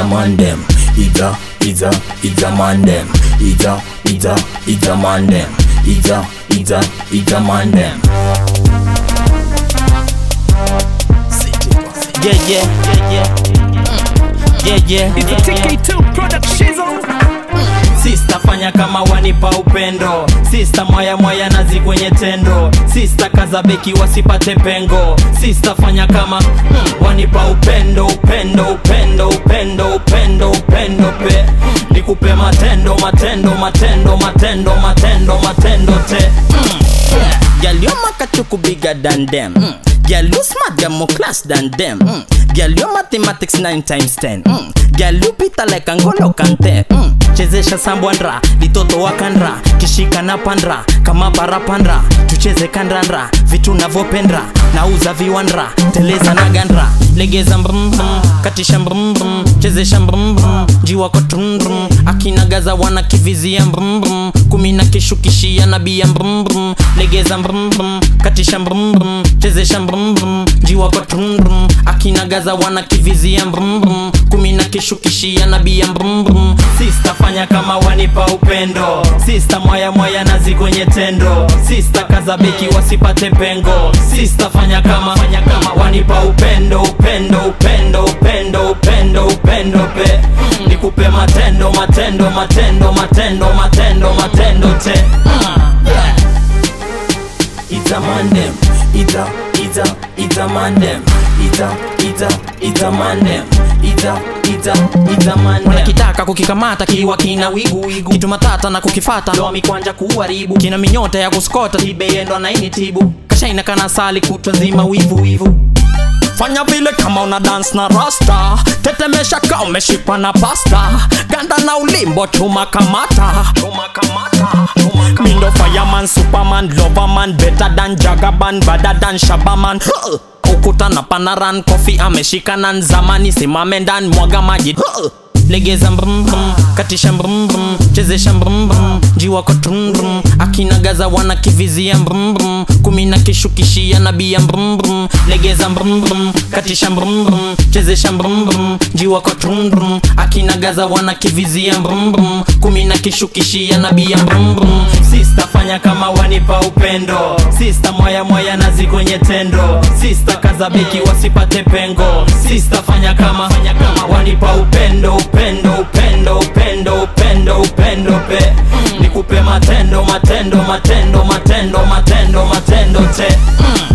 man them. It's a, it's a, it's a man them. It's a, it's a, it's a man them. It's a, it's a, it's a man them. Yeah, yeah, yeah, yeah. Mm. Yeah, yeah. It's a TK2 product shizzle. Sista fanya kama wanipa upendo Sista mwaya mwaya nazi kwenye tendo Sista kaza beki wasipate pengo Sista fanya kama mm, wanipa upendo upendo upendo upendo upendo upendo pe mm, nikupe matendo matendo matendo matendo matendo matendo te mm, yeah. Girl, your makachuku bigger than them. Mm. Girl, you smart, you're more class than them. Mm. Girl, your mathematics 9 times 10. Mm. Girl, you pita like Angolo Kante. Mm. Chezesha sambwandra, litoto wakandra, kishika na pandra, kama parapandra, tucheze kandandra, vitu navyopendra, nauza viwandra, teleza na gandra, legeza mbrum brum, katisha mbrum brum, chezesha mbrum brum, jiwa kwa trum brum, akinagaza wana kivizia mbrum brum, kumi na kishukishia nabia mbrum brum, legeza mbrum brum, katisha mbrum brum, chezesha mbrum brum, jiwa kwa trum brum, akinagaza wana kivizia mbrum brum, kumi na kishukishia nabia mbrum brum, sista fanya kama wanipa upendo, sista mwaya mwaya nazi kwenye tendo, sista kaza beki wasipate pengo, sista fanya kama fanya kama wanipa upendo upendo upendo upendo upendo upendo pe mm, nikupe matendo matendo matendo matendo matendo matendo te mm, yeah. It's a man them. It's a, it's a, it's a man them. It's a, it's a, it's a man them. It's a, it's a, it's a man them. wanakitaka kukikamata kiwa kina wigu wigu kitu matata na kukifata ndo mikwanja kuharibu kina minyota ya kuskota tibeyendo na ini tibu kashaina kana sali kutwa nzima wivu wivu fanya vile kama una dance na rasta tetemesha ka umeshikwa na pasta ganda na ulimbo chuma kamata chuma kamata chuma kamata. mindo fireman superman loverman better than jagaban better than shabaman Huh! ukuta na panaran kofi ameshikana nzamani simame ndani mwaga maji Huh! legeza mbrum brum katisha mbrum brum chezesha mbrum brum jiwa kwa trum brum akinagaza wana kivizia mbrum brum kumi na kishukishia nabia mbrum brum legeza mbrum brum katisha mbrum brum chezesha mbrum brum jiwa kwa trum brum akinagaza wana kivizia mbrum brum kumi na kishukishia nabia mbrum brum sista fanya kama wanipa upendo sista mwaya mwaya nazi kwenye tendo sista kaza beki wasipate pengo sista fanya kama fanya kama wanipa upendo upendo upendo upendo upendo upendo pe mm, nikupe matendo matendo matendo matendo matendo matendo te mm.